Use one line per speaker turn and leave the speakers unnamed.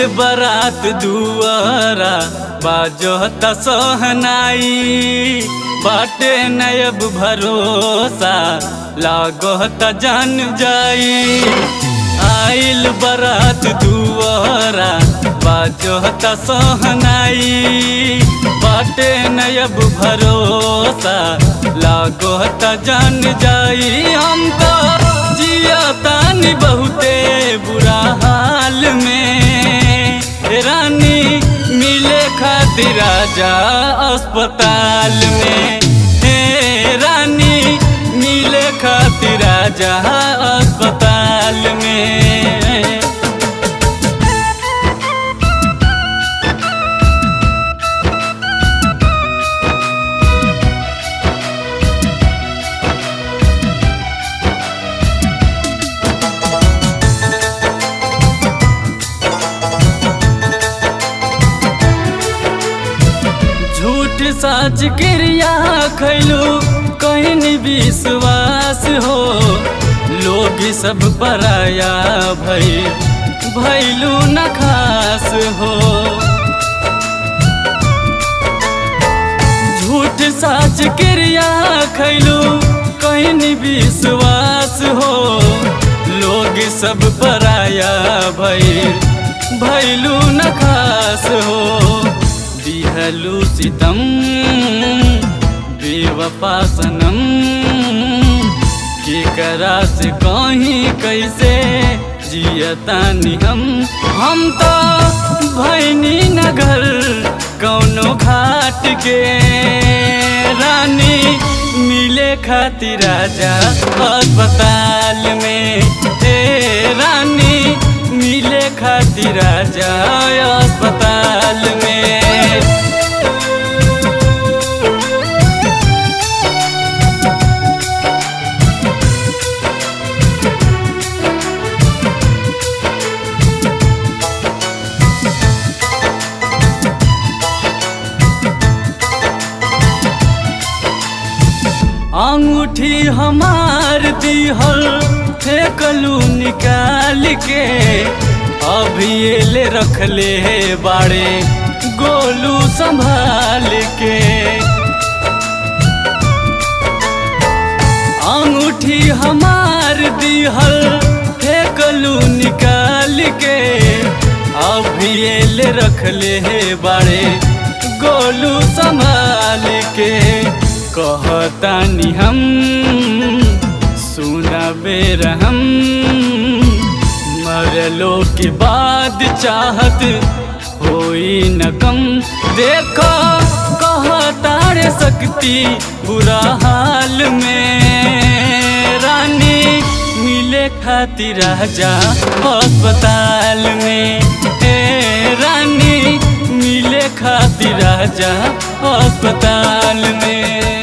बारात दुआरा बाजो त सोहनाई बाटे नयब भरोसा लागो त जान जाई आइल बारात दुआरा बाजो त सोहनाई बाटे नयब भरोसा लागो त जान जाई हम तो जिया तानी बहुते बुरा हाल में रानी मिले खातिर राजा अस्पताल में हे रानी मिले खातिर राजा अस्पताल में झूठ साच क्रिया खैलू कहीं विश्वास हो लोग सब पराया भई भैलू न खास हो झूठ साच क्रिया खैलू कहीं विश्वास हो लोग सब पराया भई भैलू न खास हो दिहलू सितम बेवफा सनम केकरा से कहीं कैसे जियतानी हम हम तो भैनी नगर कौनो घाट के रानी मिले खातिर राजा अस्पताल में ए रानी मिले खातिर राजा अस्पताल में अंगूठी हमार दिहल फेंकलू निकाल के अभी ले रख ले बाड़े गोलू संभाल के अंगूठी हमार दिहल फेंकलू निकाल के अभी ले रख ले बाड़े गोलू संभाल के कहतानी हम सुना बेर हम मरलो के बाद चाहत होई न कम देखो कहतारे सकती बुरा हाल में रानी मिले खातिर राजा अस्पताल में ए रानी मिले खातिर राजा अस्पताल में